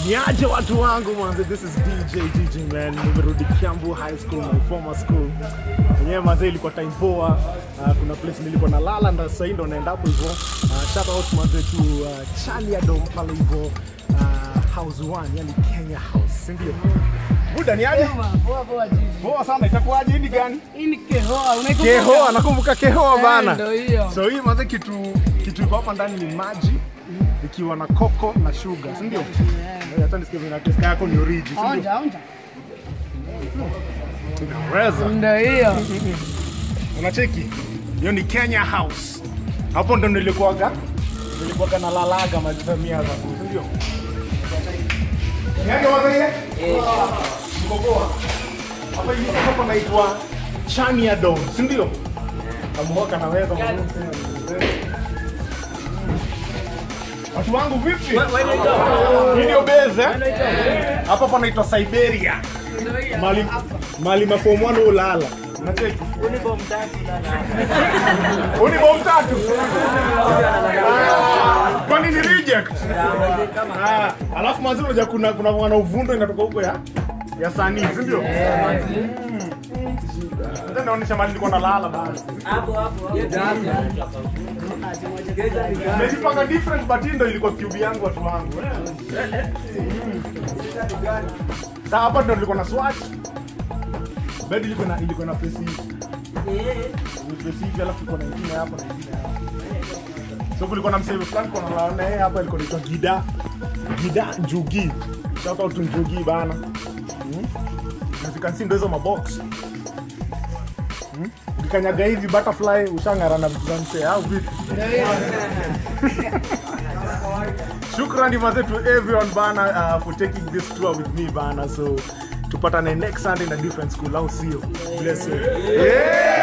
Niaje watu wangu manze, this is DJ GG man. Nimerudi Kiambu High School, my former school. Yenyewe manze ilikuwa time poa. Uh, kuna place nilikuwa nalala na sasa ndo naenda hapo hivyo. Uh, shout out manze to uh, Charlie Adom pale hivyo. Uh, house 1, yani Kenya House, si ndio? Buda ni aje? Poa poa jiji. Poa sana, itakuwaje hii ni gani? Hii ni kehoa, unaikumbuka? Kehoa, nakumbuka Kehoa Eh, bana. Ndio hiyo. So hii manze kitu kitu iko hapa ndani ni maji ikiwa na koko na sugar, si ndio? Eh, Hata nisikie vile taste yako ni origi, si ndio? Onja, onja. Inaweza. Ndio hiyo. Unacheki? Hiyo ni Kenya House. Hapo ndo nilikuwaga nilikuwaga na lalaga majamia za si ndio? Niaje wapi ile? Mko poa. Hapa hivi hapa naitwa Chania Dome, si ndio? Kamuoka naweza Watu wangu vipi? Video base eh? Hapa panaitwa Siberia. Mali mali mafomu wana ulala. Unacheki? Uni bom tatu. Ah, Kwani ni reject? Ah, alafu mwanzo unajua kuna kuna mwana uvundo inatoka huko ya ya sanii, si ndio? Ndio naonyesha mali nilikuwa nalala basi. Nimejipanga different but hii ndio ilikuwa cube yangu watu wangu. Sasa hapa ndio nilikuwa na swatch. Bed ilikuwa na ilikuwa na face hii. Face hivi alafu ilikuwa na ingine hapa na ingine hapa. So kulikuwa na msee fulani kwa nalala naye hapa ilikuwa inaitwa Gida. Gida Njugi. Shout out to Njugi bana. Hmm? As you can see ndio hizo mabox. Hmm? Ukikanyaga hivi butterfly ushang'ara na vitu za msee au vipi? Shukrani maze to everyone bana uh, for taking this tour with me bana. So tupatane next Sunday in a different school au sio? Bless you. Yeah!